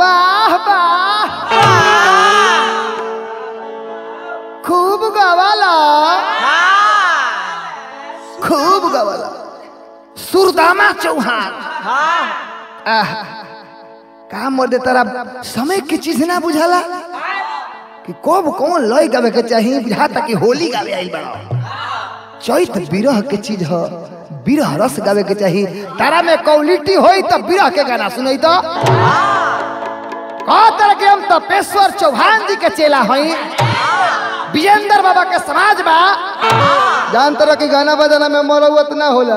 वाह वाह खूब गवाला खूब गवाला सुरदामा चौहान आह का मर्दे तारा समय की चीज ना बुझाला कि कब कौन लय गावे के चाहिए बुझाता कि होली गावे आई बड़ा चैत विरह के चीज ह विरह रस गावे के चाहिए तारा में क्वालिटी होई तो विरह के गाना सुनई तो कह तरह के हम तपेश्वर चौहान जी के चेला हई विजेंद्र बाबा के समाज बा जान तरह की गाना बजाना में मरौत ना होला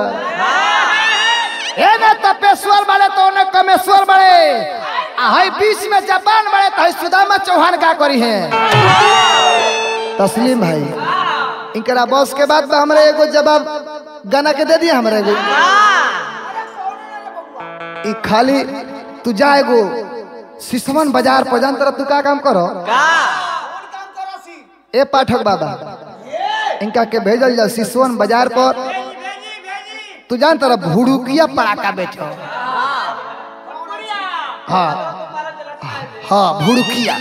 ए ना तपेश्वर बड़े तो ने कमेश्वर बड़े आ हई बीच में जापान बड़े तो हई सुदामा चौहान का करी है तस्लीम भाई इनकरा बॉस के बाद में हमरा एगो जवाब गाना के दे दिया हमरा एगो ई खाली तू जा एगो सिसवन बाजार पर जान तरह तू का काम करो ए पाठक बाबा इनका के भेजल जा सिसवन बाजार पर तू जान तरह भुड़ुकिया पड़ाका बेचो हाँ हाँ भुड़ुकिया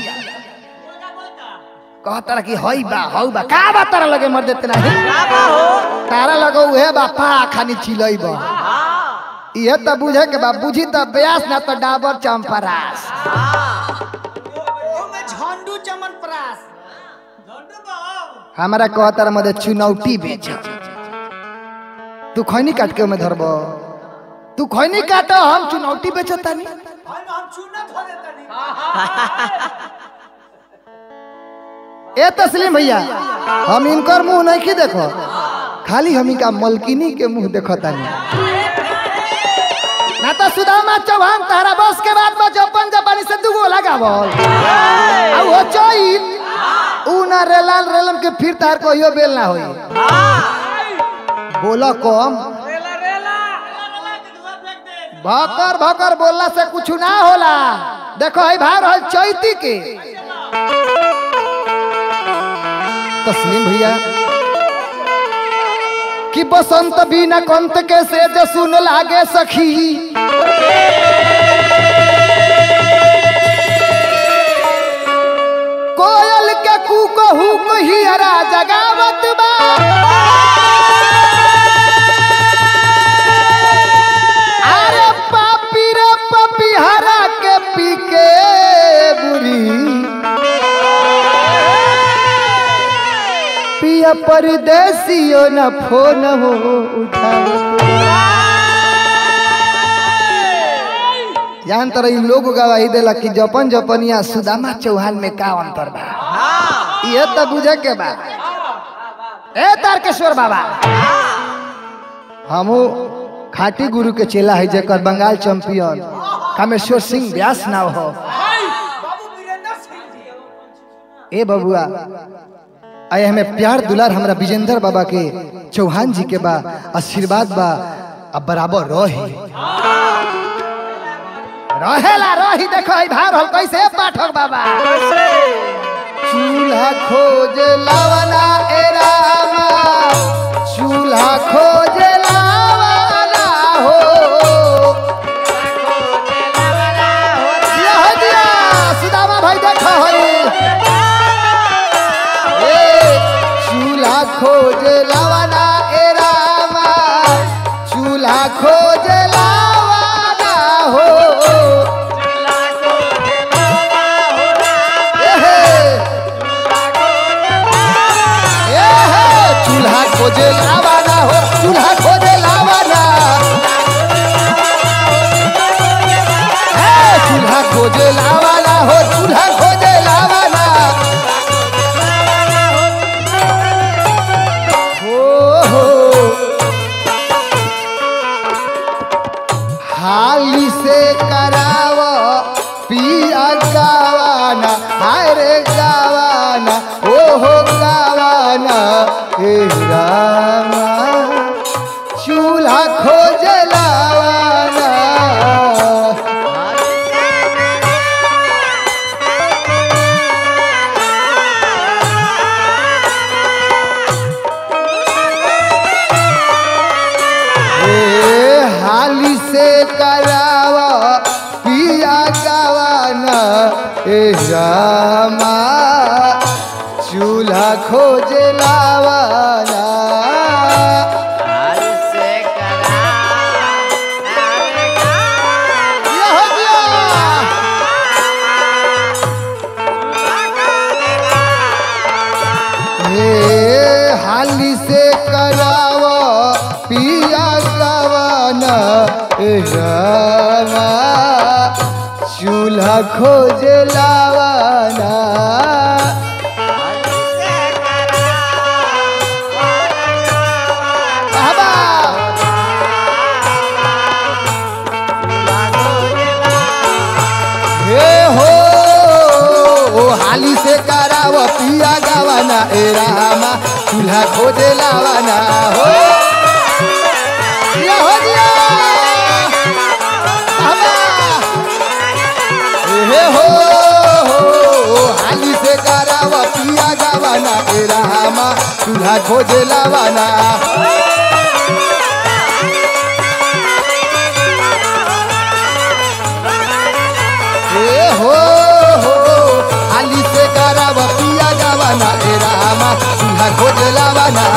कहता कि हई बा हऊ बा का बा तारा लगे मर देते नहीं तारा लगे उहे बा पाड़ा खानी चिलई बा इहे तो बुझे के बा बुझी तो ब्यास ना तो डाबर चंपरास झंडू चमन प्रास हमारा कहता मदे चुनौती बेच तू खैनी काट के में धरब तू खैनी काट हम चुनौती बेचता नहीं हम चूना धो देतनी ए तस्लीम भैया हम इनकर मुंह नहीं की देखो खाली हम इनका मलकिनी के मुंह देखता नहीं ना तो सुदामा चौहान तारा बस के बाद में जपन जपानी से दुगो लगावल आ वो चोई ऊ ना रेलाल रेलम के फिर तार को यो बेल ना होई बोला कम भकर भकर बोलला से कुछ ना होला देखो है भाई रहल चैती के तस्लीम भैया कि बसंत बिना कंत के से जे सुन लागे सखी कोयल के कू कहू कहियरा जगावत बा अरे पापी रे पपी हरा के पी के बुरी पिया परदेसियो न फोन हो उठावत जान तर लोग गवाही देला कि जपन जपनिया सुदामा चौहान में का अंतर बा ये तो बुझे के बा ए तारकेश्वर बाबा हमू खाटी गुरु के चेला है जेकर बंगाल चैंपियन कामेश्वर सिंह व्यास नाव हो बाबू वीरेंद्र सिंह जी ए बबुआ आए हमें प्यार दुलार हमरा विजेंद्र बाबा के चौहान जी के बा आशीर्वाद बा अब बराबर रही रहेला रही देखो ई भार हल कैसे पाठक बाबा चूल्हा खोज लावना ए रामा चूल्हा खोज लावना हो यह दिया सुदामा भाई देखो हई ए, चूल्हा खोज लावना ए रामा चूल्हा खोज लावना हो एहे, एहे, चूल्हा खोजे लावाना हो चूल्हा खोजे लावाना हे, चूल्हा खोजे लावाना हो चूल्हा खोजे लावाना हो हो हाली से कराव पिया गावाना हाय रे गावाना ओ हो गावाना हे रामा चूल्हा खोज लावाना ए, हाली से करावा पिया गावाना ए रामा चूल्हा खोजे लावाना यह दिया। हे हाली से कराव पिया गवन ए रामा चूल्हा खोज लावाना बाबा हे हो ओ हाली से कराव पिया गवाना ए रामा चूल्हा खोजे लावाना हो दिया हो दिया बाबा हे हो हो हाली से कराव पिया गवाना ए रामा चूल्हा खोजे लावाना हे हो हो हाली से कराव पिया गवाना ए रामा चूल्हा खोजे लावाना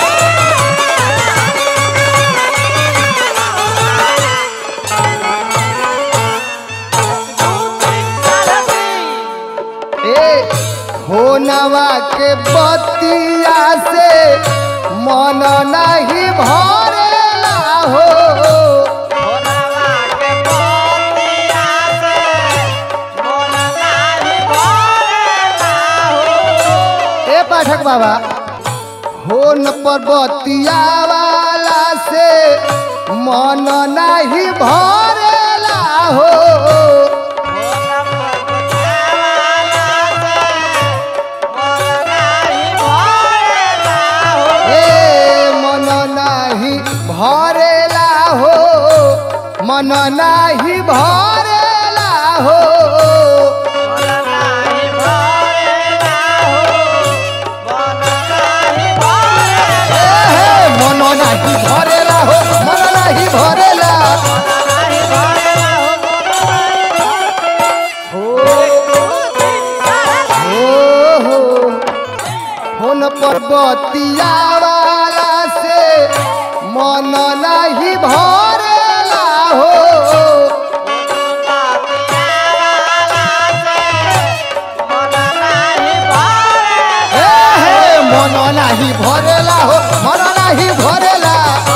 ए होनवा के बतिया से मन नहीं भरेला हो ए पाठक बाबा होन पर बतिया वाला से मन नहीं भरेला हो ए मन नाही भरेला हो मन नाही भरेला हो ए हे, मन नाही भरेला हो मन नाही भरेला हो हो हो होन पर बतिया वाला से मन नहीं भरेला हो हे हे मन नहीं भरेला हो मन नहीं भरेला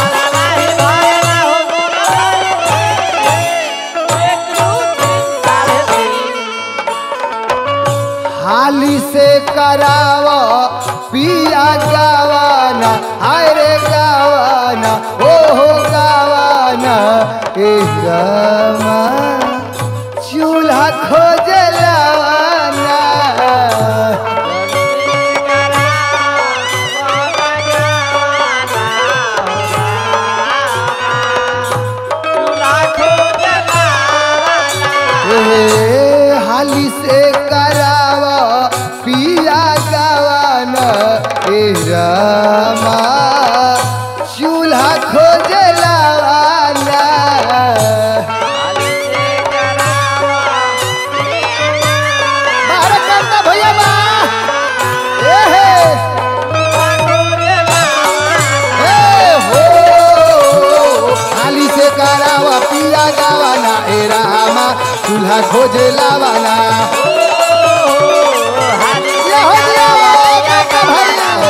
हाली से कराव पिया गावाना हाय रे गावाना ओ हो गावाना ए गामा चूल्हा खोज लावाना ए हाली से करावा पिया गावाना ए रामा चूल्हा खोज लावाना बाहर करना भैया बा ए हे ए हो हाली से करावा पिया गावाना ए रामा चूल्हा खोज लावाना ये हो गया काका भाई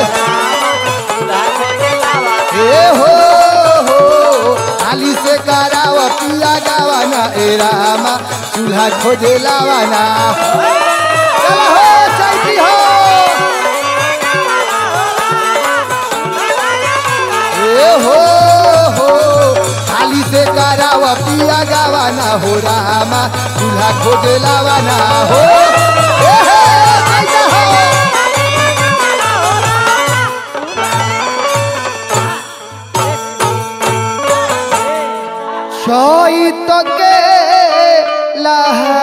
ए हो हो हाली से करावा पिया गावाना ए रामा चूल्हा खोजे लावाना चलो हो चैती हो ए हो हो हाली से करावा पिया गावाना हो रामा चूल्हा खोजे लावाना हो ए हे, चैती हो चैत के लहा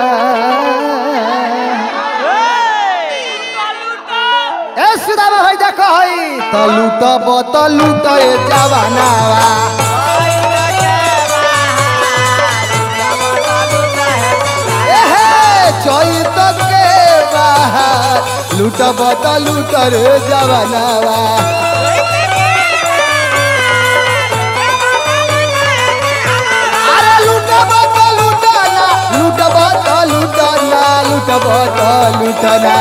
ए सुदामा भाई देखो हई तलूट बतलूट ए जवानावा ए हे लूटब त लूट रे जवानावा अरे लूटब त लूटना लूटब त लूटना लूटब त लूटना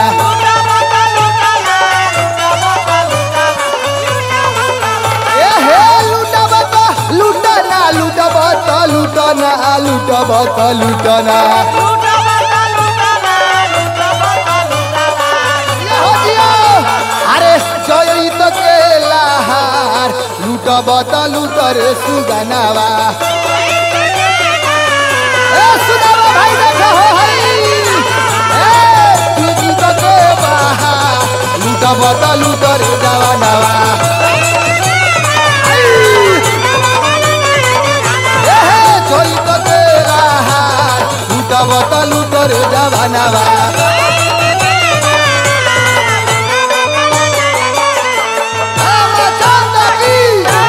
ए हे लूटब त लूटना लूटब त लूटना लूटब त लूटना ये हो जियो। अरे जय त के लहार लूटब त लूट रे सुगनावा ए सुनावा भाई देखो हो हई ए तुझी त के बहार लूटब त लूट रे जवानावा आई। ए हे जय त के लहार लूटब त लूट रे जवानावा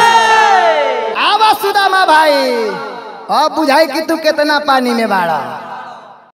आवा सुदामा भाई अब बुझाई कि तू कितना पानी में बाड़ा